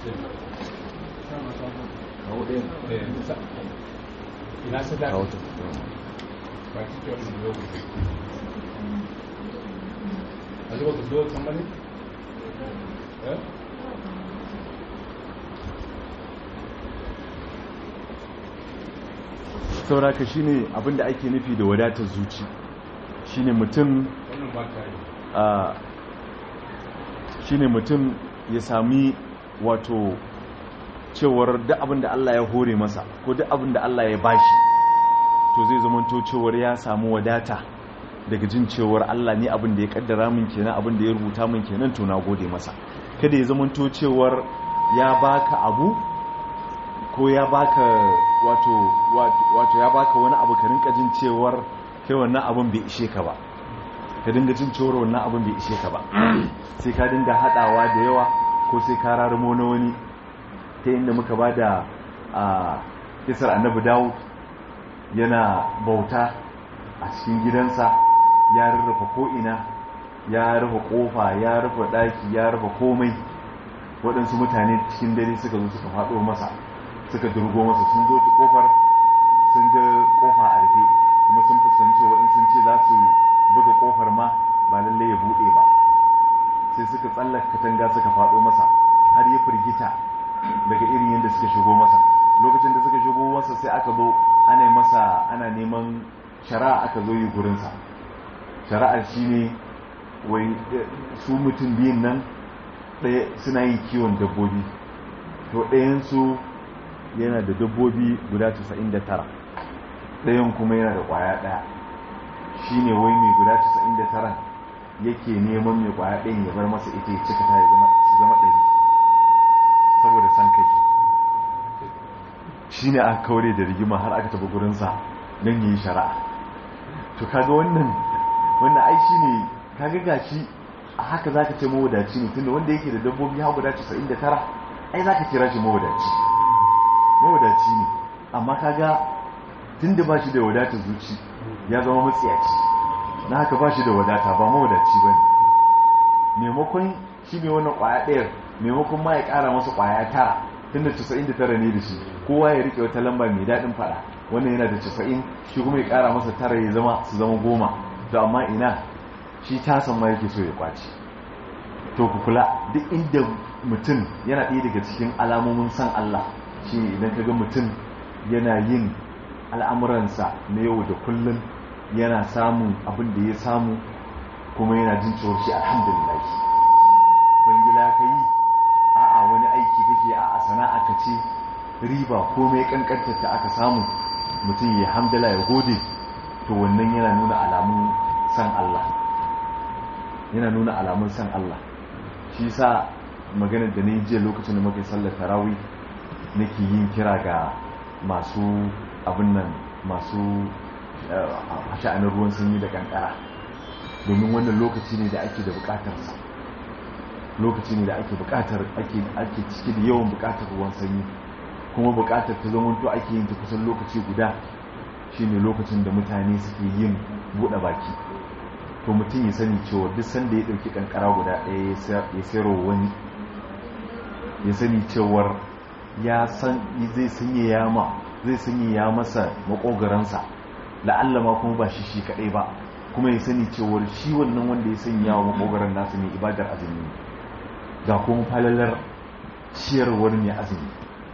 kawo ɗayan ina sadaka kawo ta ba ki ce wannan lokaci a zuwa ka zo can bane eh sauraka shine abinda ake nufi da wadatar zuci shine mutum wannan ba ta yi a shine mutum ya sami wato cewar duk abin da Allah ya hore masa ko duk abin da Allah ya bashi to zai zamanto cewar ya samu wadata daga jin cewar Allah ne abin da ya kaddara min kenan abin da ya rubuta min kenan to na gode masa kada ya zamanto cewar ya baka abu ko ya baka wato wato ya baka wani abu ka rinka jin cewar kai wannan abin bai ishe ka ba ka dinga jin cewar wannan abin bai ishe ka ba sai ka dinga hadawa da yawa ko sai ka rarumo na wani ta inda muka ba da a kisar annabi dawud yana bauta a cikin gidansa ya rurrufa ko'ina ya rufe kofa ya rufe daki ya rufe komai waɗansu mutane cikin dare suka zo suka faɗo masa suka durgo masa sun zo ta kofar sun ga kofa a rufe kuma sun fuskanci waɗin sun ce za su buga kofar ma ba lalle ya buɗe ba sai suka tsallaka katanga suka faɗo masa har ya firgita daga irin yadda suka shigo masa lokacin da suka shigo masa sai aka zo ana yi masa ana neman shari'a aka zo yi gurinsa shari'ar shi ne wai su mutum biyun nan ɗaya suna yin kiwon dabbobi to ɗayansu yana da dabbobi guda 99 ɗayan kuma yana da ƙwaya ɗaya shi ne wai mai guda 99 yake neman mai ƙwaya ɗayan ya bar masa ita ya cika ta ya zama ɗari saboda san kai shi ne aka kaure da rigima har aka taɓa gurinsa don yi shari'a to kaga wannan wannan ai shi ne kaga gashi a haka za ka ce mawadaci ne tunda wanda yake da dabbobi ha guda 99 ai za ka kira shi mawadaci mawadaci ne amma kaga tunda ba shi da wadatar zuci ya zama matsiyaci na haka ba shi da wadata ba mawadaci ba ne maimakon shi ne wannan kwaya ɗayar maimakon ma ya ƙara masa kwaya tara tunda 99 ne da shi kowa ya rike wata lamba mai daɗin faɗa wannan yana da 90 shi kuma ya ƙara masa tara ya zama su zama goma to amma ina shi tasan ma yake so ya kwaci to ku kula duk inda mutum yana ɗaya daga cikin alamomin san Allah shi idan ka ga mutum yana yin al'amuransa na yau da kullum yana samun abin da ya samu kuma yana jin cewar shi alhamdulillah kwangila ka yi a'a wani aiki kake a sana'a ka ce riba komai kankantar ta aka samu mutum ya hamdala ya gode to wannan yana nuna alamun san Allah yana nuna alamun san Allah shi sa maganar da na yi jiya lokacin da muka yi sallar tarawi nake yin kira ga masu abin nan masu sha'anin ruwan sanyi da kankara domin wannan lokaci ne da ake da bukatarsa lokaci ne da ake bukatar ake ciki da yawan bukatar ruwan sanyi kuma bukatar ta zamanto ake yin ta kusan lokaci guda shine lokacin da mutane suke yin buɗe baki to mutum ya sani cewa duk sanda ya ɗauki kankara guda ɗaya ya sayarwa wani ya sani cewar ya san zai sanya ya ma zai sanya ya masa makogaransa la'alla ma kuma ba shi shi kaɗai ba kuma ya sani cewar shi wannan wanda ya sanya wa makogaran nasu mai ibadar azumi ga kuma falalar ciyarwar mai azumi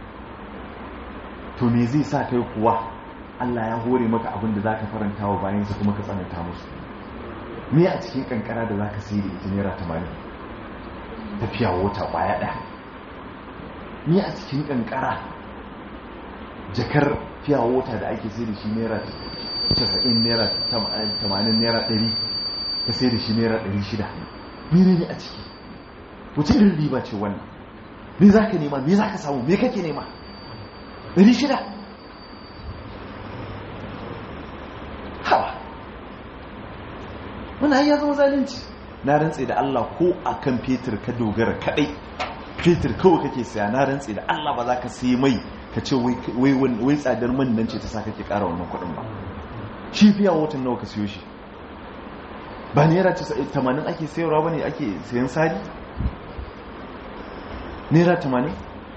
to me zai sa kai kuwa Allah ya hore maka abin da zaka faranta wa bayansa kuma ka tsananta musu me a cikin kankara da zaka sai da ita naira 80 tafiya wata kwaya ɗaya me a cikin kankara jakar fiya wata da ake sai da shi naira 90 naira 80 naira 100 ka sai da shi naira 600 mene ne a ciki wace irin riba ce wannan me za ka nema me za ka samu me kake nema 600 hawa wani ya zama zalunci na rantse da Allah ko a kan fetur ka dogara kadai fetur kawai kake saya na rantse da Allah ba za ka sai mai ka ce wai tsadar man nan ce ta sa kake kara wannan kuɗin ba shi fiya watan nawa ka siyo shi ba naira 80 ake sayarwa ba ne ake sayan sari naira 80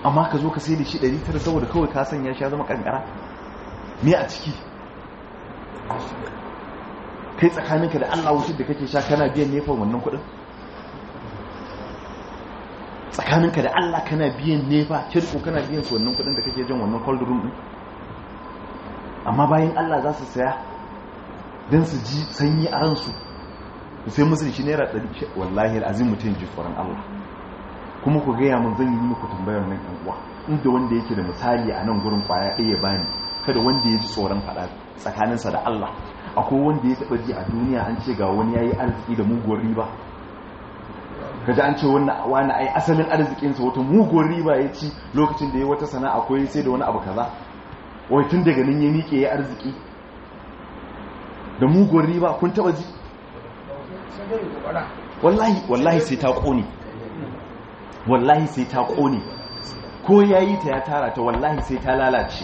amma ka zo ka sai da shi 900 saboda kawai ka sanya shi ya zama kankara me a ciki kai tsakaninka da Allah wutar da kake sha kana biyan nefan wannan kudin tsakaninka da Allah kana biyan nefa kirko kana biyan su wannan kudin da kake jan wannan cold room din amma bayan Allah za su saya don su ji sanyi a ransu sai musu da shi naira 100 wallahi al'azim mutum ji tsoron Allah kuma ku gaya mun zan yi muku tambayar nan ɗan uwa inda wanda yake da misali a nan gurin kwaya ɗaya bani kada wanda ya ji tsoron faɗa tsakaninsa da Allah akwai wanda ya taɓa ji a duniya an ce ga wani ya yi arziki da muguwar riba kaji an ce wani ai asalin arzikinsa wata muguwar riba ya ci lokacin da ya wata sana'a ko ya sai da wani abu kaza wai tun daga nan ya miƙe ya arziki da muguwar riba kun taɓa ji wallahi wallahi sai ta ƙone wallahi sai ta ƙone ko ya yi ta ya tara ta wallahi sai ta lalace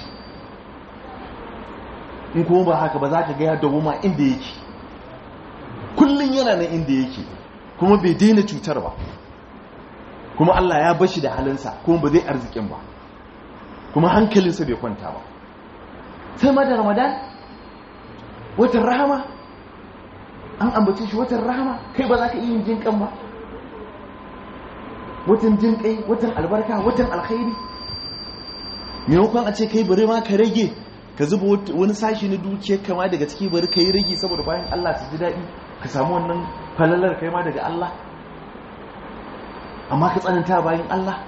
in kuma ba haka ba za ka gaya da wuma inda yake kullum yana nan inda yake kuma bai daina cutar ba kuma Allah ya bashi da halinsa kuma ba zai arzikin ba kuma hankalinsa bai kwanta ba sai ma da ramadan watan rahama an ambace shi watan rahama kai ba za ka iya yin jinkan ba watan jinkai watan albarka watan alkhairi maimakon a ce kai bari ma ka rage ka zuba wani sashi na dukiyar kama daga ciki bari ka yi rage saboda bayan Allah su ji daɗi ka samu wannan falalar kai ma daga Allah amma ka tsananta bayan Allah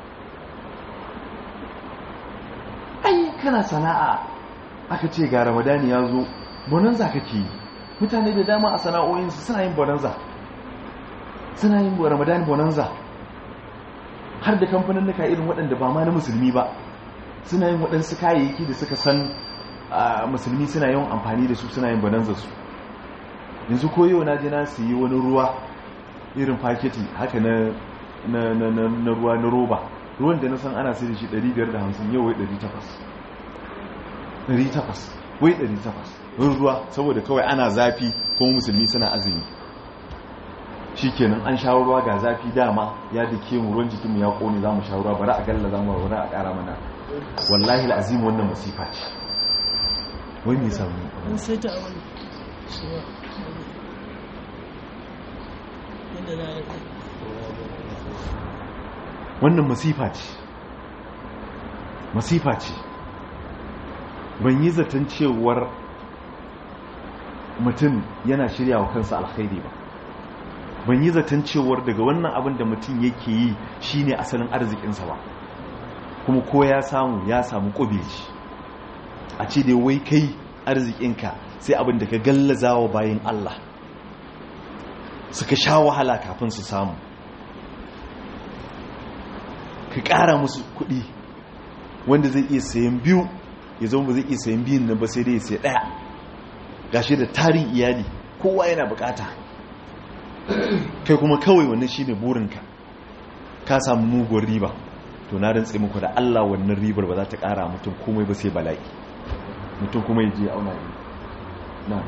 ai kana sana'a aka ce ga ramadani ya zo bonanza kake yi mutane da dama a sana'o'insu suna yin bonanza suna yin ramadani bonanza har da kamfanin nuka irin waɗanda ba ma na musulmi ba suna yin waɗansu kayayyaki da suka san musulmi suna yawan amfani da su suna yin bonanza su yanzu koyo na je na su yi wani ruwa irin faketi haka na na ruwa na roba ruwan da na san ana sai da shi 550 yau wai 800 800 wai 800 wani ruwa saboda kawai ana zafi kuma musulmi suna azumi shi kenan an sha ruwa ga zafi dama ya dake mu ruwan jikinmu ya kone za mu sha ruwa bari a galla za mu bari a kara mana wallahi al'azim wannan masifa ce wai me samu an sai ta wani yadda za a wannan masifa ce masifa ce ban yi zaton cewar mutum yana shirya wa kansa alkhairi ba ban yi zaton cewar daga wannan abin da mutum yake yi shine asalin arzikinsa ba kuma ko ya samu ya samu ƙubeji a ce da wai kai arzikinka sai abin da ka gallaza wa bayan Allah suka sha wahala kafin su samu ka ƙara musu kuɗi wanda zai iya sayan biyu ya zama ba zai iya sayan biyun nan ba sai dai ya sai ɗaya gashi da tarin iyali kowa yana bukata kai kuma kawai wannan shine burinka ka samu muguwar riba to na rantse muku da Allah wannan ribar ba za ta ƙara mutum komai ba sai bala'i mutum kuma ya je ya auna ne na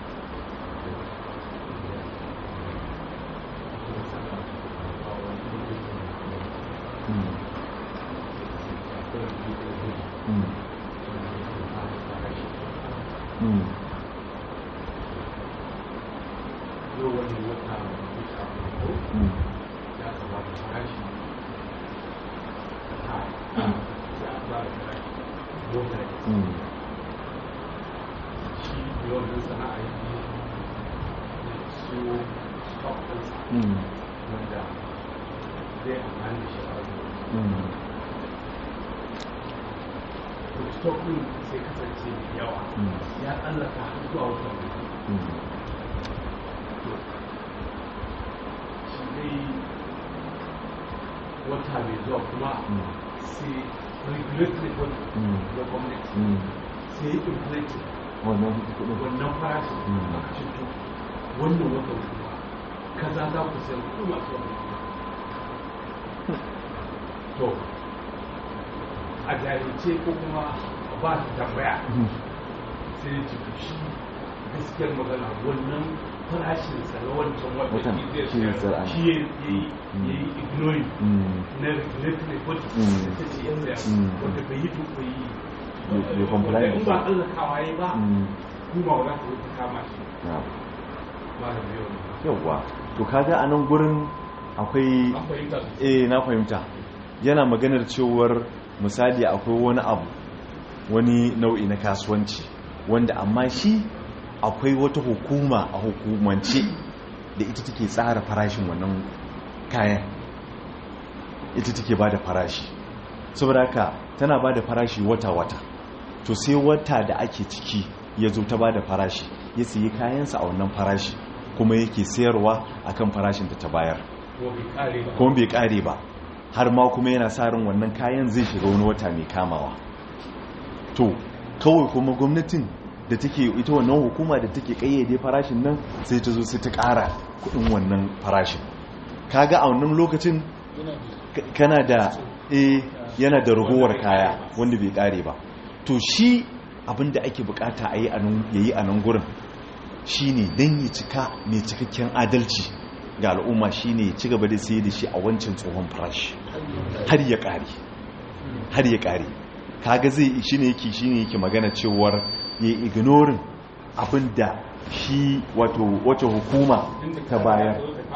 stokun sai kasance yawa ya tsallaka har zuwa wata shi dai wata mai zuwa kuma sai regulatory body da gwamnati sai yi inflate wannan kudin wannan farashin aka cinto wannan wata kuma kaza za ku sayar kuɗi masu wani to a jahilce ko kuma ba su tambaya sai ya cikin shi gaskiyar magana wannan farashinsa na wancan wata Watan, shi shi zai ne sayar sayar a shi ya yi ya yi ignoring Mm. na regulatory bodies Mm. da ta ce yan sayar Mm. wanda bai yi duk bai yi Bai- bai comply wanda da in su. ba tsallakawa ya ba Mm. kuma wala ta wuce kama shi na'am. ba da biyu yawwa to kaga a nan gurin akwai an fahimta su eh na fahimta yana maganar cewar misali akwai wani abu wani nau'i na kasuwanci wanda amma shi akwai wata hukuma a hukumance da ita take tsara farashin wannan kayan ita take ba da farashi saboda haka tana ba da farashi wata-wata to sai wata da ake ciki ya zo ta ba da farashi ya sayi kayansa a wannan farashi kuma yake sayarwa akan farashin da ta bayar ko bai kare ba kuma bai kare ba har ma kuma yana sa ran wannan kayan zai shiga wani wata mai kamawa to kawai kuma gwamnatin da take ita wannan hukuma da take kayyade farashin nan sai ta zo sai ta kara kudin wannan farashin kaga a wannan lokacin ka- kana da eh yana da ragowar kaya wanda bai kare ba to shi abinda ake bukata a yi a nan yayi a nan gurin shine dan ya cika mai cikakken adalci ga al'umma shine ya ci gaba da sayar da shi a wancan tsohon farashi har ya kare har ya kare kaga zai shine yake shine yake magana cewar ya ignoring abinda shi wato wace hukuma ta bayar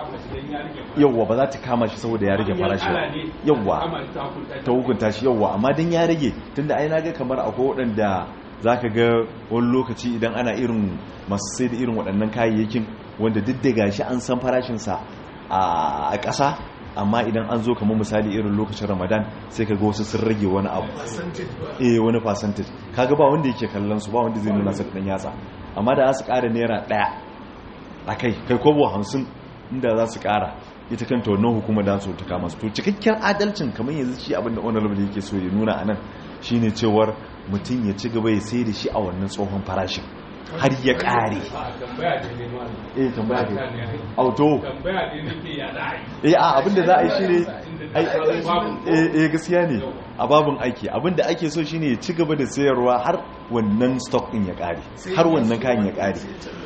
yawwa ba za ta kama shi saboda ya rage farashi ba yawwa ta hukunta shi yawwa amma dan ya rage tunda ai naga kamar akwai waɗanda zaka ga wani lokaci idan ana irin masu sai da irin waɗannan kayayyakin wanda duk da gashi an san farashinsa a ƙasa amma idan an zo kamar misali irin lokacin ramadan sai ka ga wasu sun rage wani abu eh wani percentage kaga ba wanda yake kallon su ba wanda zai nuna sa dan yatsa amma da za su ƙara naira ɗaya a kai kai kobo hamsin inda za su ƙara ita kanta wannan hukumar da su ta kama su to cikakken adalcin kamar yanzu shi abinda honorable yake so ya nuna anan shine cewar mutum ya ci gaba ya sai da shi a wannan tsohon farashin har ya ƙare tambaya ne ne ma eh tambaya ne auto tambaya ne nake ya da ai eh a abinda za a yi shine ai eh eh gaskiya ne a babun aiki abinda ake so shine ya ci gaba da sayarwa har wannan stock din ya ƙare har wannan kayan ya ƙare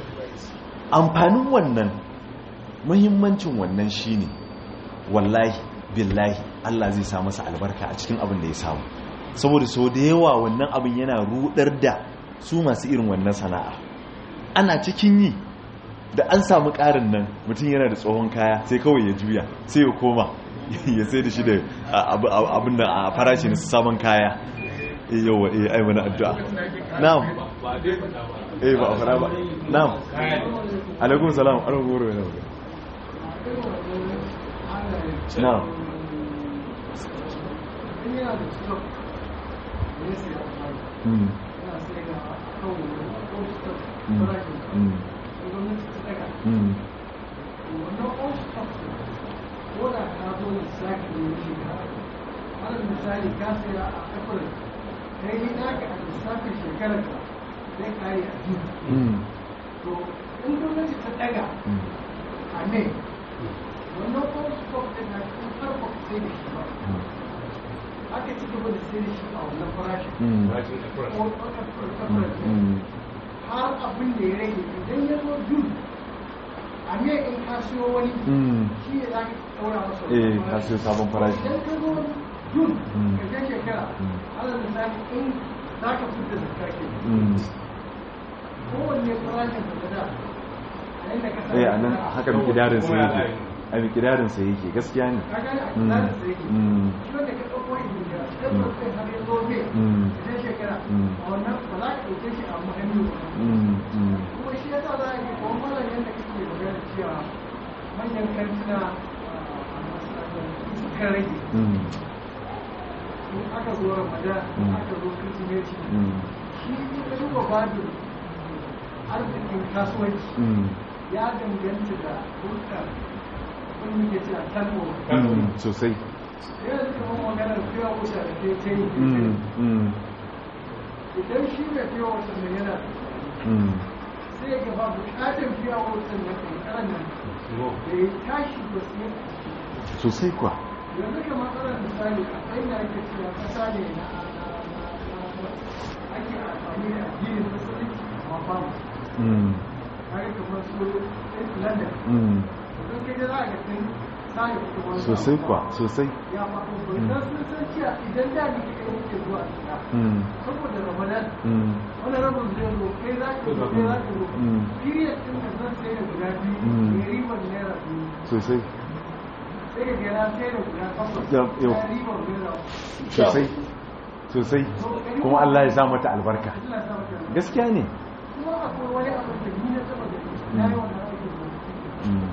amfanin wannan muhimmancin wannan shine wallahi billahi Allah zai sa masa albarka a cikin abin da ya samu saboda sau da yawa wannan abin yana rudar da su masu irin wannan sana'a ana cikin yi da an samu ƙarin nan mutum yana da tsohon kaya sai kawai ya juya sai ya koma ya sai da shi da abin da a farashi na sabon kaya yawa eh ai wani addu'a na'am ba dai fada ba eh ba a fara ba na'am alaikum salam alaikum goro yana magana na'am mm mm mm mm misali ka saya a april kai yi naka a lissafin shekarar ka zai kare a june mm to in gwamnati ta daga mm a ne wannan kuma stock din na kun farko sai da shi ba aka ci gaba da sai da shi a wannan farashin mm Rashin april. ko april april mm har abin da ya rage idan ya zo june a ne in ka siyo wani mm shi ne za ka ɗaura masa eh wannan ka farashi. siyo sabon farashi idan ka zo june Mm. ƙarshen shekara Mm. alal misali in za ka fita zakka ke mm kowanne farashin da ka da a yadda ka eh a nan a haka mikidarin sa Kuma ya yake layi. a mikidarin sa yake gaskiya ne ka gane a Mm. kilarin sa yake Mm. shi wanda ka ɗauko izin da ɗaukar kai har ya zo ne Mm. ƙarshen shekara Mm. a wannan ba za ka ɗauke shi a muhimmi ba mm mm kuma shi yasa za a yi kuma malam yadda kake magana cewa manyan kantuna a masu suka rage mm in aka zo ramadan in Mm. aka zo kirsimeti mm shi in ka duba babin arzikin kasuwanci mm ya danganta da hulɗar kun muke cewa kalmo mm sosai yanzu kamar maganar fiye wuta da ke ta yi mm mm idan shi mai fiye wuta mai yana mm sai ya gaba bukatar fiye wuta na kankanan nan da ya tashi ba su yi sosai kuwa yanzu kamar ana misali a ɗan da ake cewa ƙasa ne na ake amfani da addinin musulunci amma ba mu mm ka kaga kamar su london mm. don kai da za a ga sun sani kuma wani sosai abu. kuwa sosai ya faɗo ba don sun san cewa idan da ni kai muke zuwa gida Mm, saboda ramadan mm, wani rabin zai zo kai za ka zo kai za ka zo Mm. period din da zan sai da guda biyu Mm. mai ribar naira biyu sosai sai ka ga na sai da guda takwas Yau- yau. ya ribar naira sosai sosai kuma Allah ya sa mata albarka Allah ya sa maka albarka. gaskiya ne kuma akwai wani abu da ni na taba da na yi wannan aikin da Mm,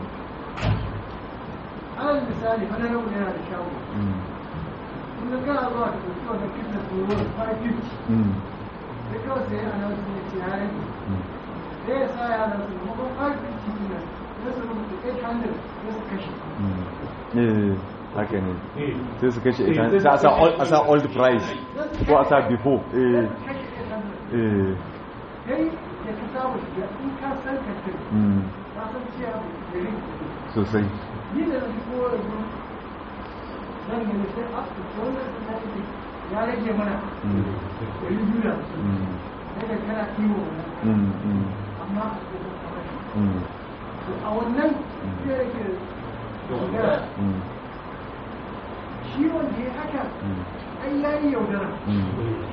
alal misali wani rabu yana da shago mm, kun ga kana zuwa da ɗauki wannan kitna tsoro da 550 mm, sai kawai sai ana wasu ne ce ya rage mm. sai ya sa yaran su maimakon 550 ne sai su rubuta 800 sai su kashe Mm. Eh, haka ne Eh. sai su kashe Eh, ita sai su sai a sa kashe old- a sa old price ko a sa before sai eh su kashe 800 eh kai da ka samu shiga in ka san kantin mm, ka san cewa da rin kuɗi sosai ni da na ko yanzu zan gani sai a su wannan sun na ɗin ya rage mana Mm, ɗari biyu da hamsin mm, daga kana kiwo wannan mm, mm, amma a cikin kamar mm, to a wannan sai rage yaudara mm, shi wanda ya haka mm, ai ya yi yaudara mm,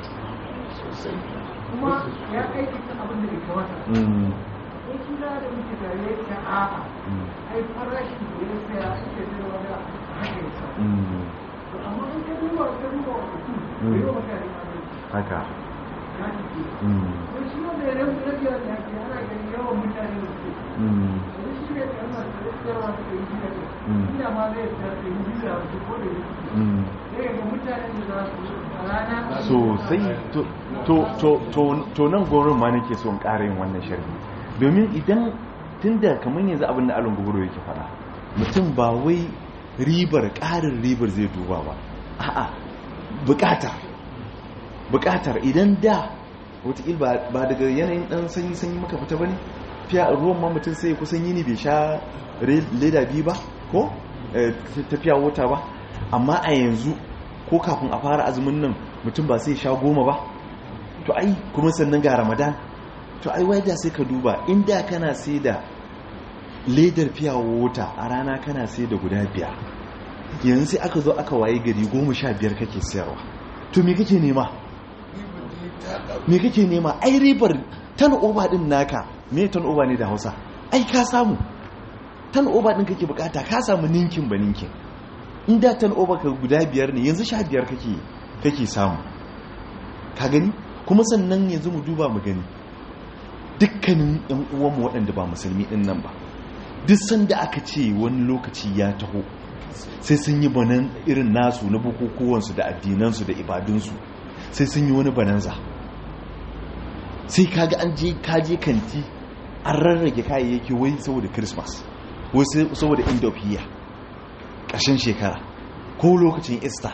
kuma ya aikata abin da bai kamata mm, sai shi da da muke tare ya ce a'a mm, ai farashin da ya saya ake zai wani haka ya sa mm. to amma in ka duba ka duba wa mutum Mm. bai yi wa mutane adalci haka ya ce mm, don shi wanda ya rabu rabi da ya ke ana ganin yawan mutane da su mm, yanzu shi ne kalmar da ya tsayarwa da ɗari biyu da Mm. ɗaya ina ma zai tsaya ɗari biyu da hamsin ko da biyu mm. sai ga mutanen da za su a rana sosai to to to to to nan gorin ma nake so in ƙara yin wannan sharhi domin idan tunda kamar yanzu abin da alon guburo yake fara mutum ba wai ribar ƙarin ribar zai duba ba a'a bukata bukatar idan da wataƙil ba daga yanayin ɗan sanyi sanyi maka fita ba ne fiya ruwan ma mutum sai kusan yini bai sha leda biyu ba ko Eh, tafiya wata ba amma a yanzu ko kafin a fara azumin nan mutum ba sai sha goma ba to ai kuma sannan ga ramadan to ai wai da sai ka duba inda kana sai da ledar fiya wata a rana kana sai da guda biyar yanzu sai aka zo aka waye gari goma sha biyar kake sayarwa to me kake nema me kake nema ai ribar tan oba din naka me tan oba ne da hausa ai ka samu tan oba din kake bukata ka samu ninkin ba ninkin in da tan oba ka guda biyar ne yanzu sha biyar kake kake samu ka gani kuma sannan yanzu mu duba mu gani dukkanin yan uwanmu waɗanda ba musulmi din nan ba duk sanda aka ce wani lokaci ya taho sai sun yi banan irin nasu na bukukuwansu da addinansu da ibadunsu sai sun yi wani bananza sai kaga an je kaje kanti an rarrage kayayyaki wai saboda christmas wai saboda end of year ƙarshen shekara ko lokacin easter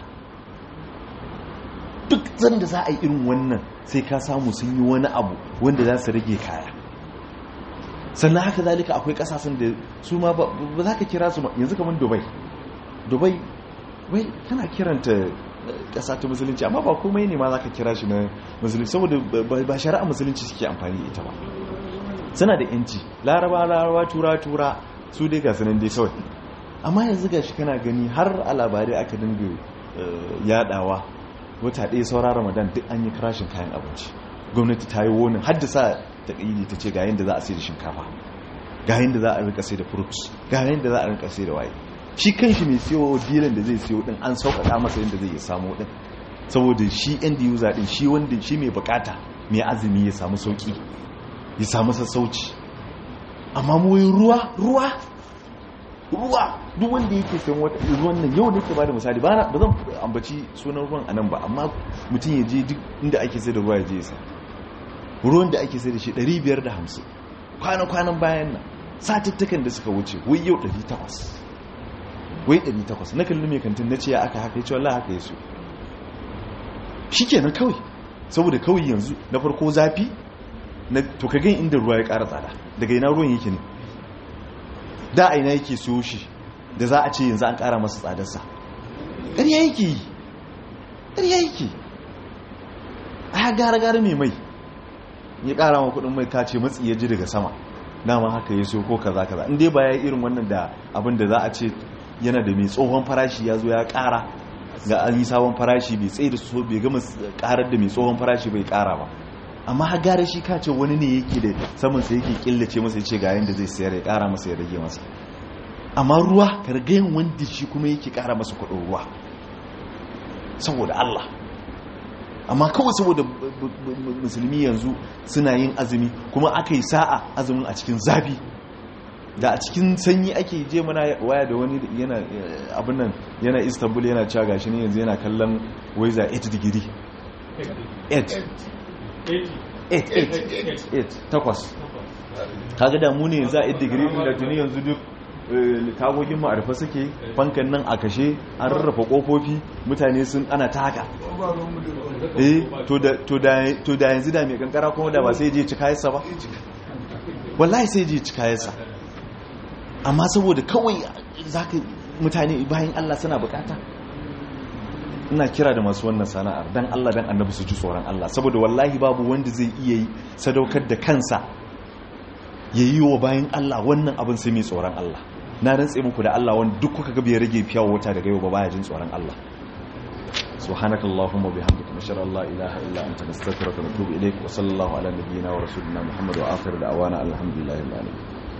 duk zanda za a yi irin wannan sai ka samu sun yi wani abu wanda za su rage kaya sannan haka zalika akwai kasashen da su ma ba za ka kira su yanzu kamar dubai dubai wai tana kiranta kasa ta musulunci amma ba komai ne ma za ka kira shi na musulunci saboda ba shari'a musulunci suke amfani ita ba suna da yanci laraba laraba tura tura su dai ga sanan dai kawai amma yanzu ga shi kana gani har a labarai aka dinga yadawa wata ɗaya saura ramadan duk an yi karashin kayan abinci gwamnati ta yi wonin haddasa ta ƙayyade ta ce ga yadda za a sai da shinkafa ga yadda za a rika sai da fruits ga yadda za a rika sai da waye shi kan shi mai siyo dilan da zai siyo din an sauƙaƙa masa yadda zai samu din saboda shi end user din shi wanda shi mai bukata mai azumi ya samu sauƙi ya samu sassauci amma mu ruwa ruwa ruwa duk wanda yake sayan wata ruwan nan yau nake bada misali ba zan ambaci sunan ruwan anan ba amma mutum ya je duk inda ake sai da ruwa ya je ya sa ruwan da ake sai da shi 550 kwana-kwanan bayan nan satuttukan da suka wuce wai yau 800 wai 800 na kalli mai kantin na ce ya aka haka ya ce wallah haka ya so shi kenan kawai saboda kawai yanzu na farko zafi na to ka gan inda ruwa ya ƙara tsada daga ina ruwan yake ne da aina yake siyo shi da za a ce yanzu an ƙara masa tsadarsa ƙarya yake yi ƙarya yake a gara-gara mai mai ya ƙara ma kudin mai kace matsi ya ji daga sama dama haka ya so ko kaza kaza in dai ba ya irin wannan da abin da za a ce yana da mai tsohon farashi ya zo ya kara ga an yi sabon farashi bai tsaye da so bai gama karar da mai tsohon farashi bai kara ba amma har gara shi ka ce wani ne yake da saman sa yake killace masa ya ce ga yanda zai sayar ya kara masa ya rage masa amma ruwa kargayin wanda shi kuma yake kara masa kudin ruwa saboda Allah amma kawai saboda musulmi yanzu suna yin azumi kuma aka yi sa'a azumin a cikin zafi da a cikin sanyi ake je mana waya da wani yana abin nan yana istanbul yana cewa gashi ne yanzu yana kallon waiza 8 digiri 8 8 takwas kaga da mu ne za a 8 digiri da tuni yanzu duk tagogin mu a rufe suke fankan nan a kashe an rarrafa kofofi mutane sun ana ta haka eh to da yanzu da mai kankara kuma da ba sai je ci kayansa ba wallahi sai je ci kayansa amma saboda kawai zaka mutane bayan Allah suna bukata ina kira da masu wannan sana'ar dan Allah dan annabi su ji tsoron Allah saboda wallahi babu wanda zai iya yi sadaukar da kansa yayi wa bayan Allah wannan abin sai mai tsoron Allah na rantse muku da Allah wanda duk kuka ga bai rage fiya wata daga yau ba baya jin tsoron Allah subhanakallahumma bihamdika nashara Allah ilaha illa anta nastaghfiruka wa natubu ilayk wa sallallahu ala nabiyyina wa rasulina muhammad wa akhir da'wana alhamdulillahi rabbil alamin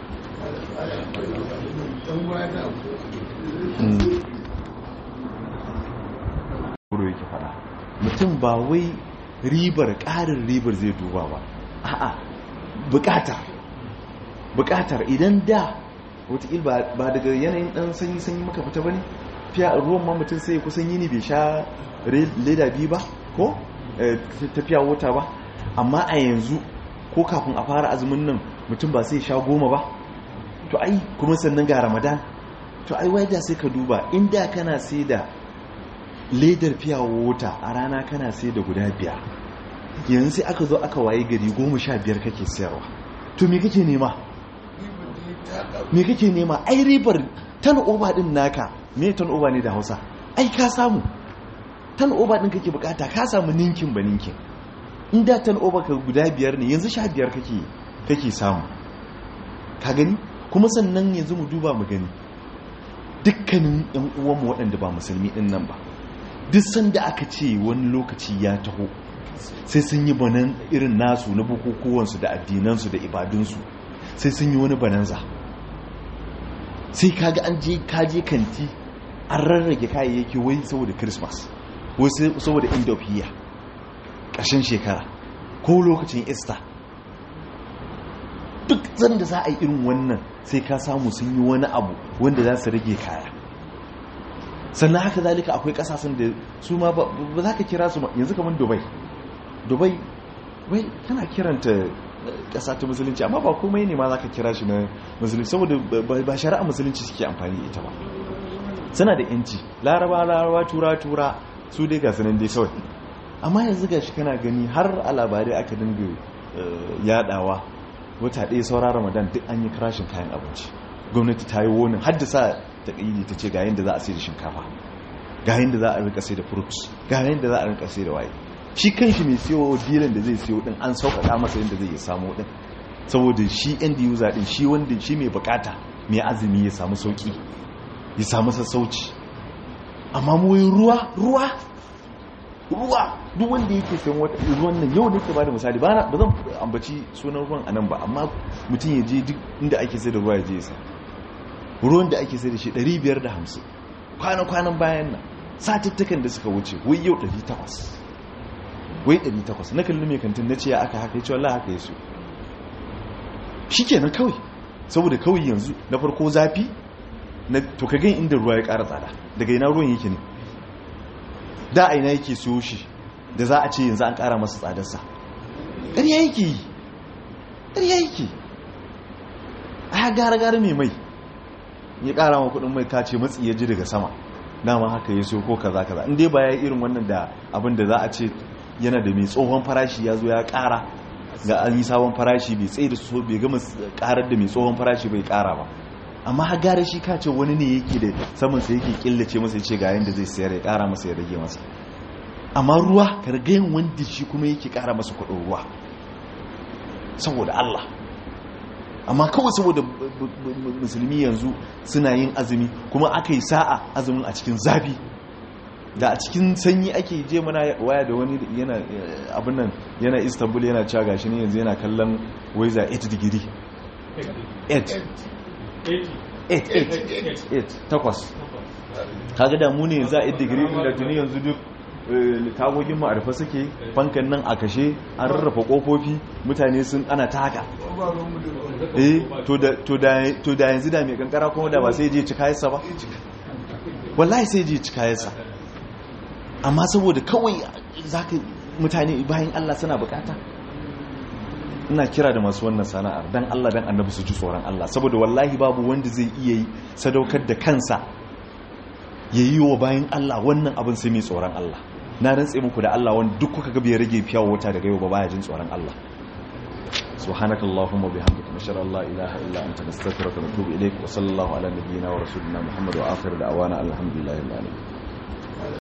yake fada mutum ba wai ribar ƙarin ribar zai duba ba a'a bukatar bukatar idan da wataƙil ba daga yanayin ɗan sanyi-sanyi maka fita ba ne fiya ruwan ma mutum sai kusan yini bai sha leda biyu ba ko tafiya wata ba amma a yanzu ko kafin a fara azumin nan mutum ba sai sha goma ba to ai kuma sannan ga ramadan to ai waida sai ka duba inda kana sai da ledar fiya wata a rana kana sai da guda biyar yanzu sai aka zo aka waye gari goma sha biyar kake sayarwa to me kake nema me kake nema ai ribar tan oba din naka me tan oba ne da hausa ai ka samu tan oba din kake bukata ka samu ninkin ba ninkin inda tan oba ka guda biyar ne yanzu sha biyar kake kake samu ka gani kuma sannan yanzu mu duba mu gani dukkanin yan uwanmu waɗanda ba musulmi din nan ba duk sanda aka ce wani lokaci ya taho sai sun yi banan irin nasu na bukukuwansu da addinansu da ibadunsu sai sun yi wani bananza sai kaga an je kaje kanti an rarrage kayayyaki wai saboda christmas wai saboda end of year ƙarshen shekara ko lokacin easter duk zan da za a yi irin wannan sai ka samu sun yi wani abu wanda za su rage kaya sannan haka zalika akwai kasashen da su ma ba za ka kira su yanzu kamar dubai dubai wai kana kiranta kasa ta musulunci amma ba komai ne ma za ka kira shi na musulunci saboda ba shari'a musulunci suke amfani ita ba suna da yanci laraba laraba tura tura su dai ga sanan dai kawai amma yanzu ga shi kana gani har a labarai aka dinga yadawa wata ɗaya saura ramadan duk an yi karashin kayan abinci gwamnati ta yi wonin haddasa ta ƙayyade ta ce ga yadda za a sai da shinkafa ga yadda za a rika sai da fruits ga yadda za a rika sai da waye shi kan shi mai siyo dilan da zai siyo din an sauƙaƙa masa yadda zai samu din saboda shi end user din shi wanda shi mai bukata mai azumi ya samu sauƙi ya samu sassauci amma mu ruwa ruwa ruwa duk wanda yake sayan wata ruwan nan yau da ke bada misali ba zan ambaci sunan ruwan a nan ba amma mutum ya je duk inda ake sai da ruwa ya je ya sa ruwan da ake sai da shi 550 kwanan-kwanan bayan nan satuttukan da suka wuce wai yau 800 wai 800 na kalli mai kantin na ce ya aka haka ya ce wallah haka ya so shi kenan kawai saboda kawai yanzu na farko zafi na to ka gan inda ruwa ya ƙara tsada daga ina ruwan yake ne da a ina yake siyo shi da za a ce yanzu an ƙara masa tsadarsa ƙarya yake yi ƙarya yake a gara-gara mai mai ya ƙara wa kuɗin mai kace matsi ya ji daga sama dama haka ya siyo ko kaza kaza in dai ba ya irin wannan da abin da za a ce yana da mai tsohon farashi ya zo ya ƙara ga an yi sabon farashi bai tsaye da so bai gama ƙarar da mai tsohon farashi bai ƙara ba amma har gara shi ka ce wani ne yake da saman sa yake killace masa yace ga yanda zai sayar ya ƙara masa ya rage masa amma ruwa kargayin wanda shi kuma yake ƙara masa kuɗin ruwa saboda Allah amma kawai saboda musulmi yanzu suna yin azumi kuma aka yi sa'a azumin a cikin zafi da a cikin sanyi ake je mana waya da wani yana abin nan yana istanbul yana cewa gashi ne yanzu yana kallon waiza 8 digiri 8 8 takwas kaga da mu ne za a 8 digiri da tuni yanzu duk tagogin mu a rufe suke fankan nan a kashe an rarrafa kofofi mutane sun ana ta haka eh to da yanzu da mai kankara kuma da ba sai je cika yasa ba wallahi sai je cika yasa amma saboda kawai zaka mutane bayan Allah suna bukata ina kira da masu wannan sana'ar dan Allah dan annabi su ji tsoron Allah saboda wallahi babu wanda zai iya yi sadaukar da kansa yayi wa bayan Allah wannan abin sai mai tsoron Allah na rantse muku da Allah wanda duk kuka ga bai rage fiyawa wata daga yau ba baya jin tsoron Allah subhanakallahumma bihamdika nashara Allah ilaha illa anta nastaghfiruka wa natubu ilayk wa sallallahu ala nabiyyina wa rasulina muhammad wa akhir da'wana alhamdulillahi rabbil alamin